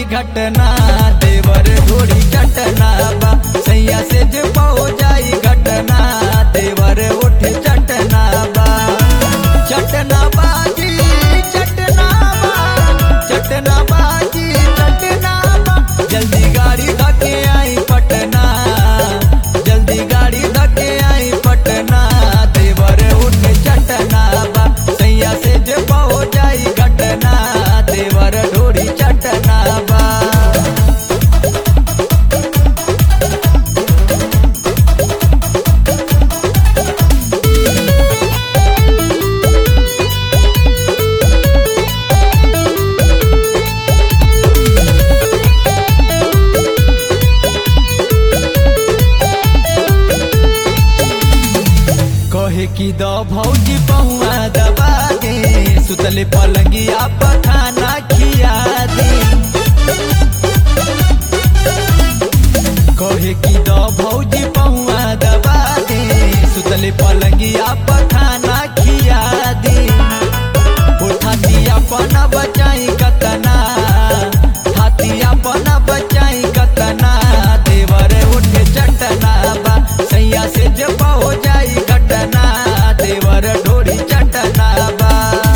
घटना देवर ढोड़ी चटना बा सैया से जे हो जाई घटना देवर उठ चटना बा चटना बाजी चटना बा चटना बाजी चटना बा जल्दी गाड़ी धके आई पटना जल्दी गाड़ी धके आई पटना देवर उठ चटना बा सैया से जे हो जाई घटना देवर ढोड़ी चटना बा कहे की दो भौजी बहुआ दबा दे सुतले पलंगिया पर खाना खिया दे कहे की दो भौजी बहुआ दबा दे सुतले पलंगिया पर खाना खिया दे उठाती अपना बचाई कतना हाथी अपना बचाई कतना देवर उठ चटना बा सैया से जब हो जाई घटना देवर ढोरी चटना बा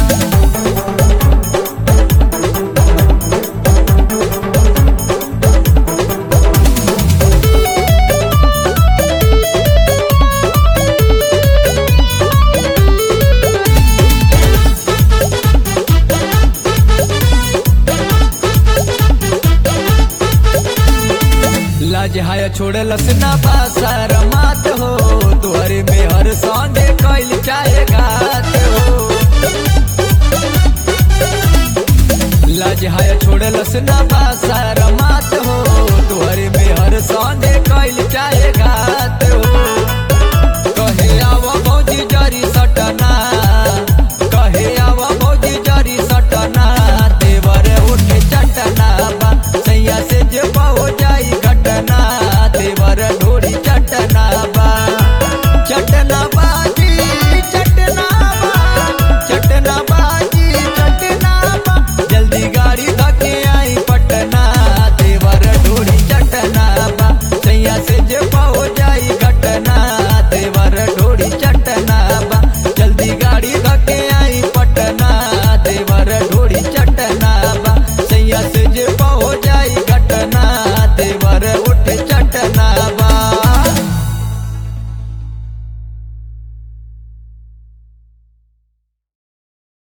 लाज हाया छोड़लस ना बासर मात हो तुहरे में हर संगे कैल चाहे घात हो लाज हाया छोड़लस ना